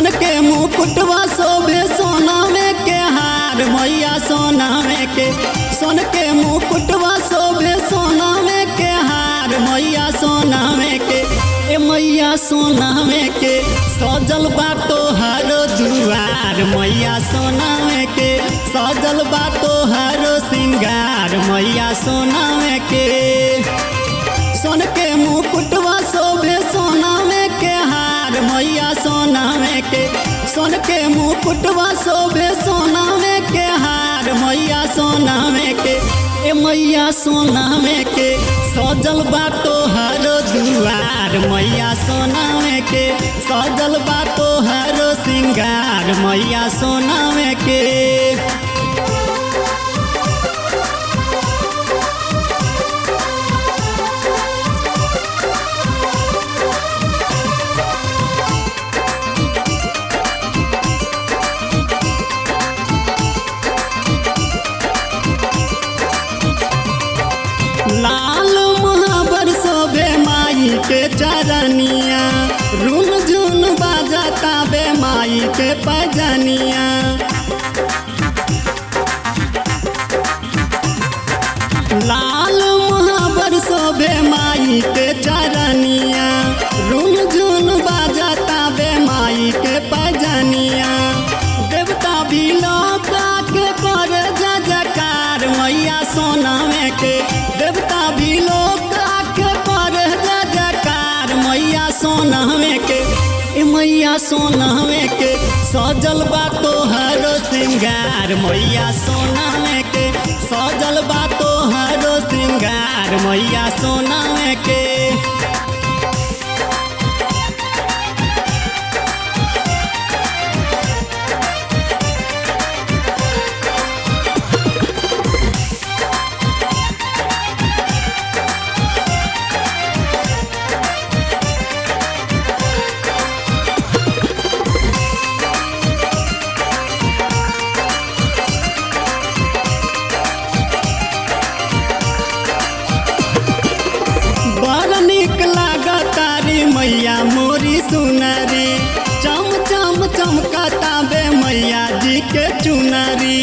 सोन के मुकुटवा शोभे सोनामे के हार मैया सोनामे के सोन के मुकुटवा शोभे सोनामे के हार मैया सोनामे के ए मैया सोनामे के सजल बातो हरो दुआर मैया सोनामे के सजल बातो हरो सिंगार मैया सोनामे के सोन के मुकुटवा शोभे सोनामे के हार मैया सोनामे के सोन के मुकुटवा शोभे सोनामे के हार मैया सोनामे के ए मैया सोनामे के सजल बातो हरो दुआर मैया सोनामे के सजल बातो हरो सिंगार मैया सोनामे के लाल महाबर शोभे माई के चरनिया रुन झुन बाजता बे माई के पजनिया लाल महाबर शोभे माई के चरनिया रुन झुन बाजता बे माई के पजनिया देवता भी लौका के कर जजकार मैया सोनामे के देवता भी लौका के कर जजकार मैया सोनामे के ए मैया सोनामे के सजल बा तोहरो सिंगार मैया सोनामे के सजल बा तोहरो सिंगार मैया सोनामे के बड़ निक लागतारी मैया मोरी सुनरी चम चम चमकता बे मैया जी के चुनरी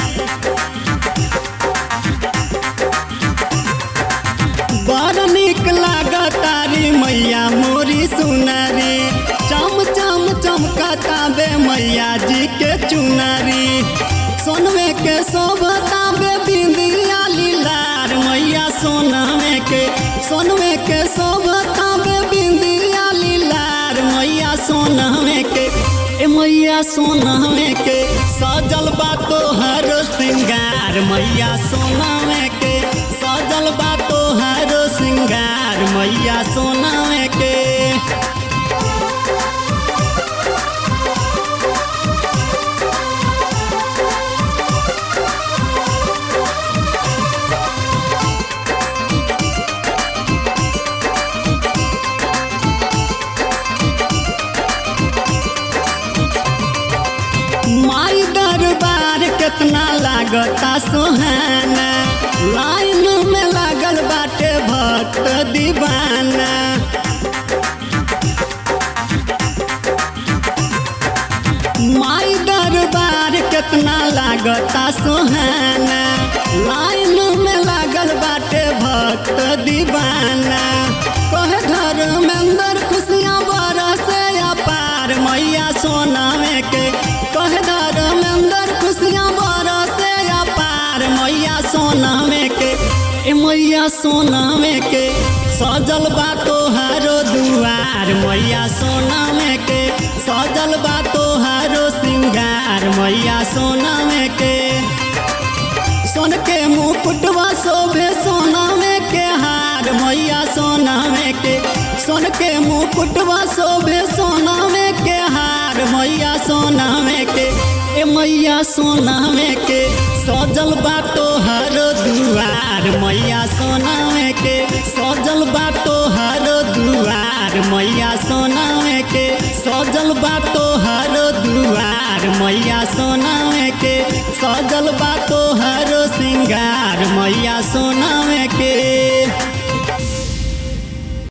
बड़ निक लागतारी मैया मोरी सुनरी चम चम चमकता बे मैया जी के चुनरी सोनवे के शोभता बे बिंदिया लीलार मैया सोनामे के सोनवे के शोभता बे बिंदिया लीलार मैया सोनामे के ए मैया सोनामे के सजल बा तोहरो सिंगार मैया सोनामे के सजल बा तोहरो सिंगार मैया सोनामे के माई दरबार कितना लागता सोहाना लाइन में लागल बाटे भक्त दीवाना माई दरबार कितना लागता सोहाना लाइन में लागल बाटे भक्त दीवाना कहे घर में अंदर खुशियाँ बरसे अपार मैया सोनामे के कहे घर में अंदर खुशियाँ बरसे अपार मैया सोनामे के ए मैया सोनामे के सजल बा तोहारो दुआर मैया सोनामे के सजल बा तोहारो सिंगार मैया सोनामे के सोन के मुकुटवा शोभे सोनामे के हार मैया सोनामे के सोन के मुकुटवा शोभे सोनामे के हार मैया सोनामे के ए मैया सोनामे के सजल बा तोहरो दुआर मैया सोनामे के सजल बा तोहरो दुआर मैया सोनामे के सजल बा तोहरो दुआर मैया सोनामे के सजल बा तोहरो सिंगार मैया सोनामे के